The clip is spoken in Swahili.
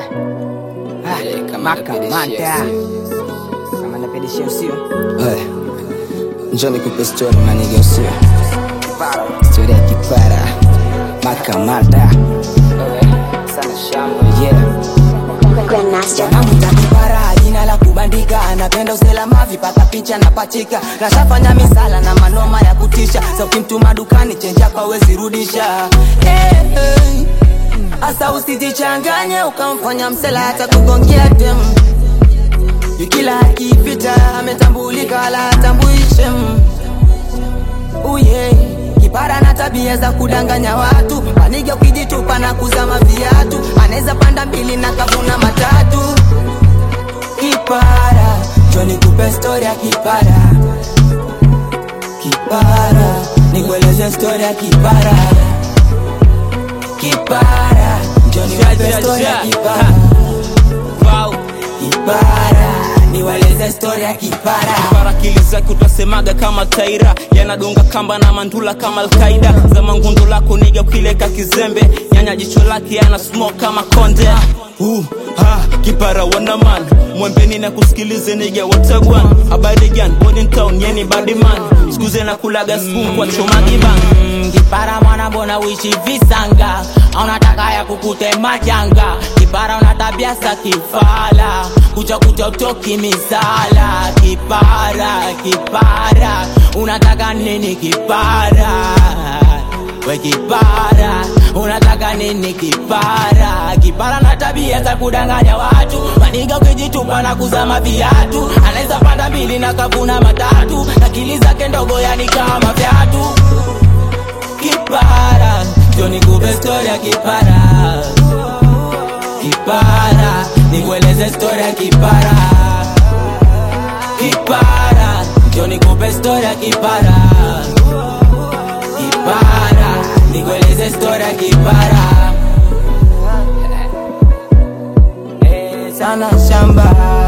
Makamata kama napedishia usio Hey, njoo nikupe story unanigeusia story ya kipara makamata sana shamba yeah. Grandmaster. Namwita kipara jina la kubandika, anapenda uselama, vipata picha na pachika, nashafanya misala na manoma ya kutisha, sa ukimtuma dukani chenja kwa wezi rudisha hey, hey. Asa usijichanganye ukamfanya msela hata kugongea dem Yukila akipita ametambulika wala hatambuishe uye kipara na tabia za kudanganya watu panige ukijitupa na kuzama viatu anaweza panda mbili na kavuna matatu kipara joni kupe stori ya kipara kipara nikueleze stori ya kipara kipara joni kupe stori ya kipara Wow. kipara niweleze stori ya kipara barakili zake utasemaga kama taira yanadonga kamba na mandula kama alkaida za mangundo lako niga ukileka kizembe nyanya jicho lake yana smoke kama konde uh, ha, kipara wanaman mwembeni na kusikilize niga watagwan habari gan Body town yeni badiman skuze na kulaga spoon kwa choma giban Mm, kipara mwana mbona uishi visanga aunataka ya kukute majanga kipara una tabia za kifala kucha kucha utoki misala kipara kipara unataka nini kipara we kipara unataka nini kipara kipara na tabia za kudanganya watu maniga ukijitupa na kuzama viatu anaweza panda mbili na kavuna matatu akili zake ndogo yani kama vyatu kipara joni kupe stori ya kipara kipara nikueleze stori ya kipara kipara joni kupe stori ya kipara kipara nikueleze stori ya kipara Eh, sana shamba